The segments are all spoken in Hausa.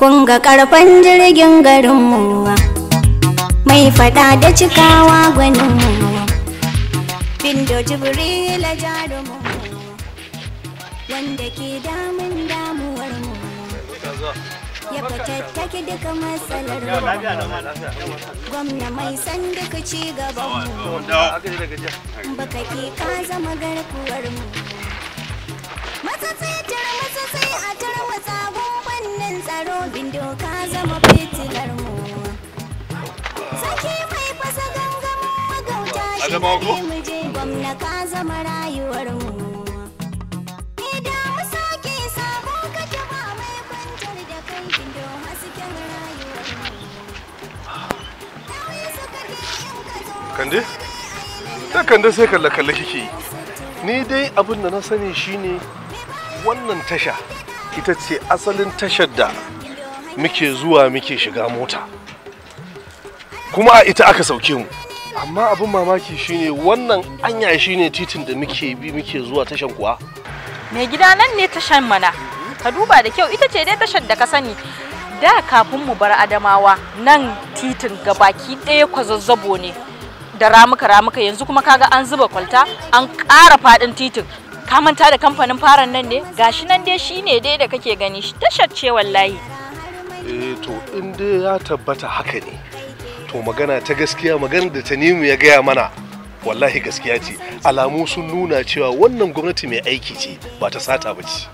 kun ga karfan jirgin garinmu mai fada da cikawa gwaninmu bindo jibrila jarumu wanda ke damun damuwarmu ya fatattaki duka matsalar mu gwamna mai san duka ci gabanmu baka ke ka zama garkuwar mu matsatsai tar matsatsai a tar matsagun fannin tsaro bindo ka zama fitilar mu sake mai fasa gangamin magauta shi ne mu je gwamna ka zama rayuwar mu idan mu sake sabon kake ba mai kwantar da kai bindo hasken rayuwar mu Dawi suka je in ka zo kande ta kande sai kalle kalle kike yi ni dai abin da na sani shine wannan tasha ita ce asalin tashar da muke zuwa muke shiga mota kuma a ita aka sauke mu amma abin mamaki shine wannan anya shine titin da muke bi muke zuwa tashan kuwa Mai gida nan ne tashan mana. Ka duba da kyau ita ce dai tashar da ka sani. Da kafin mu bar Adamawa nan titin gabaki ɗaya kwazazzabo ne. Da ramuka ramuka yanzu kuma kaga an zuba kwalta an ƙara faɗin titin. Ka manta da kamfanin faran nan ne? Gashi nan dai shine dai da kake gani tashar ce wallahi. eh to in dai ya tabbata haka ne to magana ta gaskiya magana da tanimu ya gaya mana wallahi gaskiya ce alamu sun nuna cewa wannan gwamnati mai aiki ce ba ta sata ba ce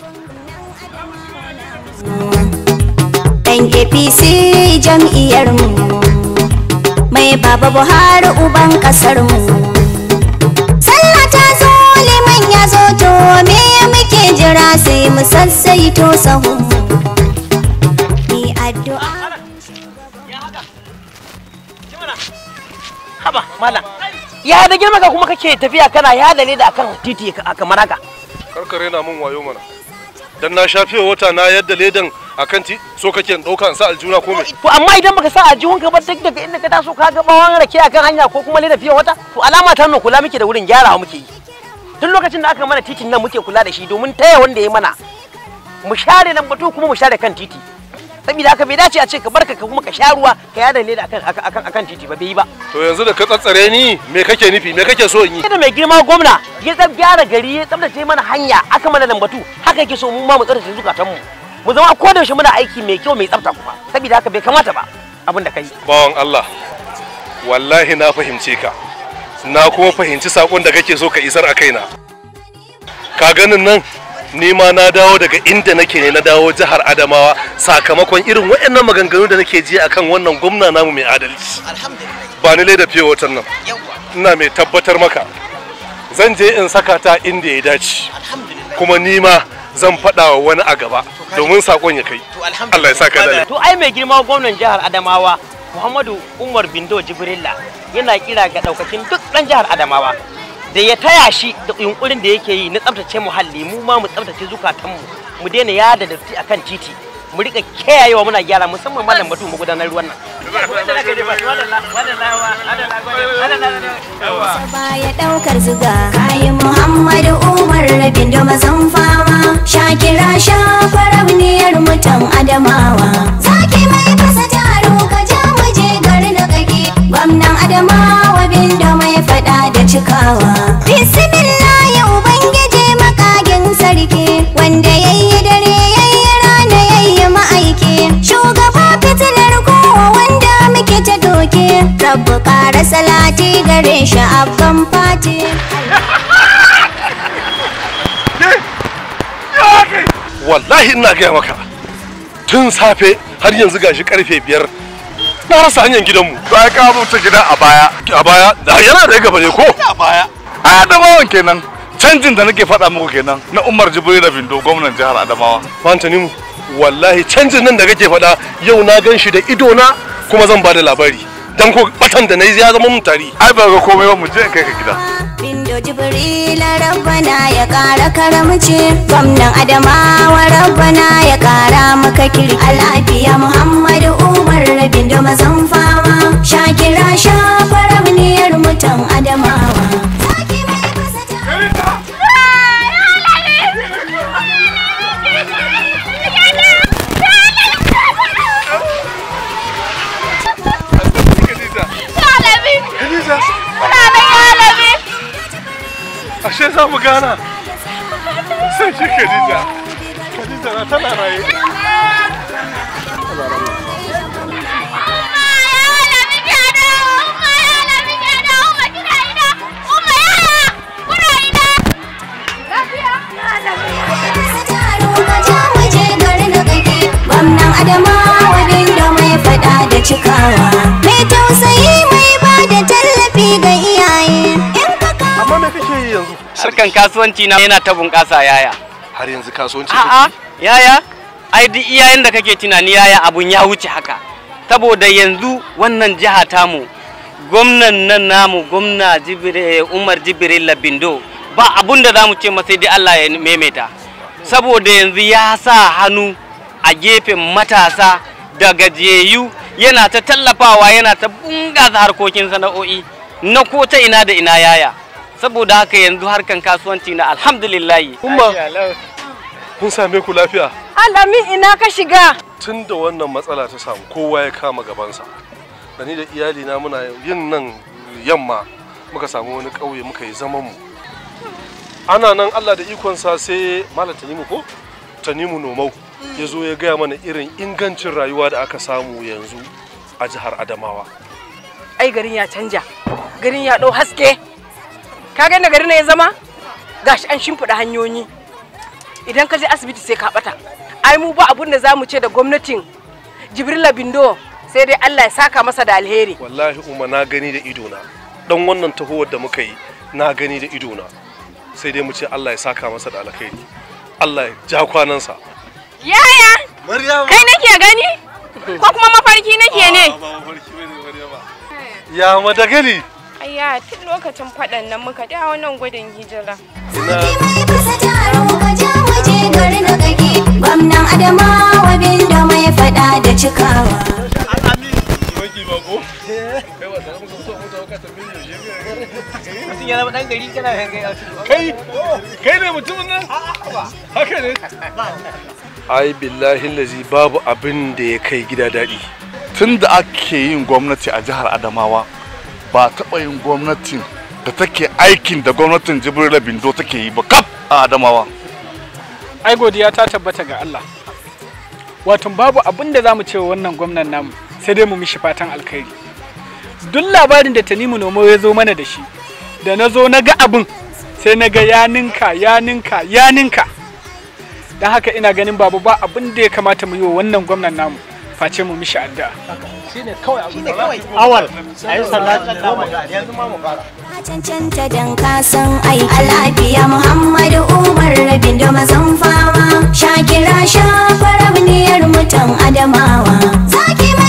ɗan apc jam'iyyarmu mai baba buhari uban ƙasarmu sallah ta zo liman ya zo to me muke jira sai mu sassaito sahunmu ni addu'a haba malam ya da girma ka kuma kake tafiya kana ya da leda akan titi ka- kamar haka karkare na mun wayo mana dan na shafe wata na yadda ledan akan ti so kake in dauka in sa aljuna ko me to amma idan baka sa a jihun ka ba duk daga inda ka taso ka ga bawon rake akan hanya ko kuma leda fiye wata to alama ta nuna kula muke da wurin gyarawa muke yi tun lokacin da aka mana titin nan muke kula da shi domin taya wanda ya mana mu share nan batu kuma mu share kan titi saboda haka bai dace a ce ka barka ka kuma ka sha ruwa ka yada leda akan akan akan titi ba bai yi ba to yanzu da ka tsatsare ni me kake nufi me kake so in yi da mai girma gwamna ya tsab gyara gari ya tsabtace mana hanya aka mana lambatu haka yake so mu ma mu tsabtace zukatan mu mu zama ko da yaushe muna aiki mai kyau mai tsafta kuma saboda haka bai kamata ba abin da kai bawan Allah wallahi na fahimce ka na kuma fahimci sakon da kake so ka isar a kaina ka ganin nan ni ma na dawo daga inda nake ne na dawo jihar Adamawa sakamakon irin waɗannan maganganu da nake ji akan wannan gwamna namu mai adalci ba ni da fiye watan nan ina mai tabbatar maka zan je in saka ta inda ya dace kuma ni ma zan faɗa wa wani a gaba domin sakon ya kai Allah ya saka da to ai mai girma gwamnan jihar Adamawa Muhammadu Umar Bindo Jibrilla yana kira ga daukacin duk dan jihar Adamawa da ya taya shi da yunkurin da yake yi na tsaftace muhalli mu ma mu tsaftace zukatanmu mu daina yada datti akan titi mu rika kiyayewa muna gyara musamman mallam batu mu gudanar ruwan nan baya daukar zuga kayi muhammadu umar rabin da mazan fama shakira shafarabniyar mutan adamawa zaki mai fasa taro ka ja mu je gari da kake gwamnan adamawa bin da mai fada da cikawa bismillah ya ubangiji makagin sarki wanda yayi dare yayi rana yayi ma'aiki shugaba fitilar kowa wanda muke ta doke rabu ƙara salati gare shi abban fati wallahi ina gaya maka tun safe har yanzu gashi karfe biyar na rasa hanyar gidanmu to ai ka mutu gida a baya a baya da yana da gaba ne ko a baya ai adamawan kenan canjin da nake faɗa muku kenan na umar jibril bindo gwamnan jihar adamawa fantanimu wallahi canjin nan da kake faɗa yau na gan shi da ido na kuma zan bada labari dan ko batan da na yi ya zama mun tari ai ba ga komai ba mu je in kai ka gida bindo jibrila rabbana ya ƙara karamci gwamnan adamawa rabbana ya ƙara maka kirki a lafiya muhammadu umar bindo mazan fama shakira shafarabniyar mutan adamawa Zaki mai fasa taro. za mu gana sai shi Khadija Khadija na tana raye Gwamnan Adamawa Bindo mai fada da cikawa Mai tausayi mai ba da tallafi ga iyaye In ka amma me kake yi yanzu harkan kasuwanci na yana ta bunƙasa yaya har yanzu kasuwanci a'a yaya ai duk iyayen da kake tunani yaya abun ya wuce haka saboda yanzu wannan jiha tamu gwamnan nan namu gwamna Jibril- umar jibril labindo ba abun da za mu ce masa dai allah ya maimaita saboda yanzu ya sa hannu a gefen matasa da gajiyayyu yana ta tallafawa yana ta bunƙasa harkokin sana'o'i na ko ta ina da ina yaya saboda haka yanzu harkan kasuwanci na alhamdulillahi Umma. kun same ku lafiya Alami ina ka shiga? tun da wannan matsala ta samu kowa ya kama gabansa da ni da iyalina muna yin nan yamma muka samu wani ƙauye muka yi zaman mu ana nan Allah da ikonsa sai malam Tanimu ko Tanimu Nomau ya zo ya gaya mana irin ingancin rayuwa da aka samu yanzu a jihar Adamawa ai garin ya canja garin ya ɗau haske ka ga inda garin na ya zama gashi an shimfiɗa hanyoyi idan ka je asibiti sai ka ɓata ai mu ba abun da za mu ce da gwamnatin jibrila bindo sai dai allah ya saka masa da alheri wallahi umma na gani da idona dan wannan tahowar da muka yi na gani da idona sai dai mu ce Allah ya saka masa da alkhairi Allah ya ja kwanansa Yaya, kai nake gani? Ko kuma mafarki nake ne? ya madagali Ayya tun lokacin faɗan nan muka dawo nan gudun hijira. Sarki mai fasa taro ka ja waje garin da kake Gwamnan Adamawa Bindo mai fada da cikawa kai kai ne mutumin nan haka ne ai billahi lazi babu abin da ya kai gida daɗi tun da ake yin gwamnati a jihar adamawa ba taɓa yin gwamnatin da take aikin da gwamnatin jibrila bindo take yi ba kaf a adamawa ai godiya ta tabbata ga Allah wato babu abin da za mu ce wa wannan gwamnan namu sai dai mu mishi fatan alkhairi duk labarin da tanimu nomo ya zo mana da shi da na zo na ga abin sai na ga ya ninka ya ninka ya ninka don haka ina ganin babu ba abin da ya kamata mu yi wa wannan gwamnan namu face mu mishi addu'a cancanta dan kasan ai a lafiya Muhammadu Umar Bindo mazan fama Shakira shafarabniyar mutan Adamawa Zaki